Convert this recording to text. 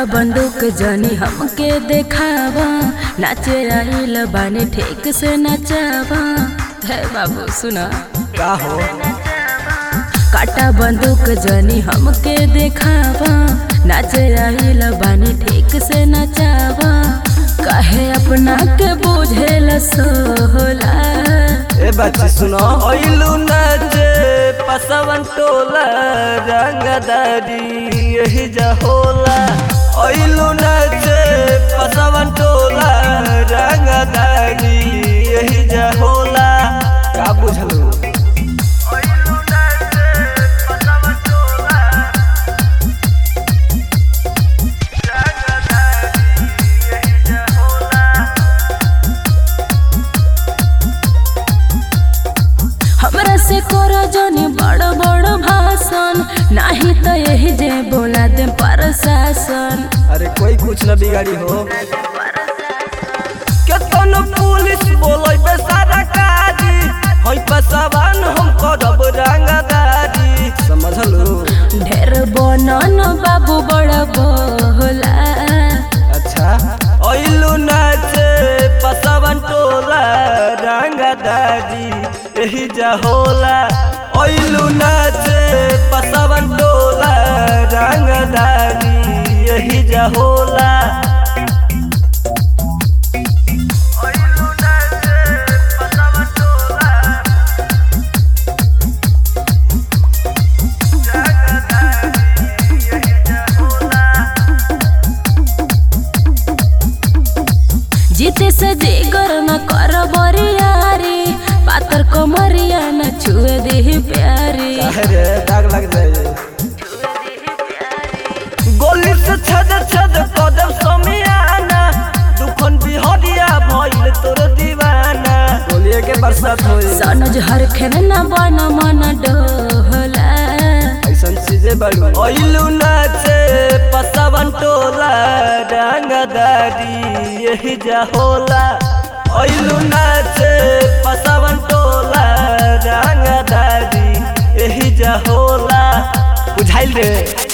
काटा बंदूक जनी हमके देखावा नाचे आइल बानी ठीक से नचावा हे बाबू सुना का हो काटा बंदूक जनी हमके देखावा नाचे आइल बानी ठीक से नचावा काहे अपना के बुझेल सोहला ए बच्ची सुनो ओइलू नाचे पसवन टोला रंगदारी यही जहोला ओइलू नाचे पसवन टोला रंगदारी यही जहोला का बुझलू हमरा से करो जनी बड़ बड़ भाषण नाही तो यही जे बोला दे प्रशासन अरे कोई कुछ न बिगाड़ी हो केतन पुलिस बोलै बे सारा काजी होई पसवन हम करब रंगदारी समझलू ढेर बनन बाबू बड़ बोला अच्छा ओइलू नाचे पसवन टोला रंगदारी यही जहोला ओइलू नाचे पसवन टोला रंगदारी यही जहोला जीते से जिगर न कर बरियारी पातर कमरिया न छुए दे प्यारी अरे दाग लग जाए गोली से छद छद कदम समियाना दुखन बिहरिया भइल तोर दीवाना गोलिए के बरसात होई सनज हर खेन न बन मन डोला ऐसन चीजें बड़ू ओइलू नाचे पसवन टोला रंगदारी यही जहोला ओइलू नाचे पसवन टोला रंगदारी यही जहोला बुझाइल रे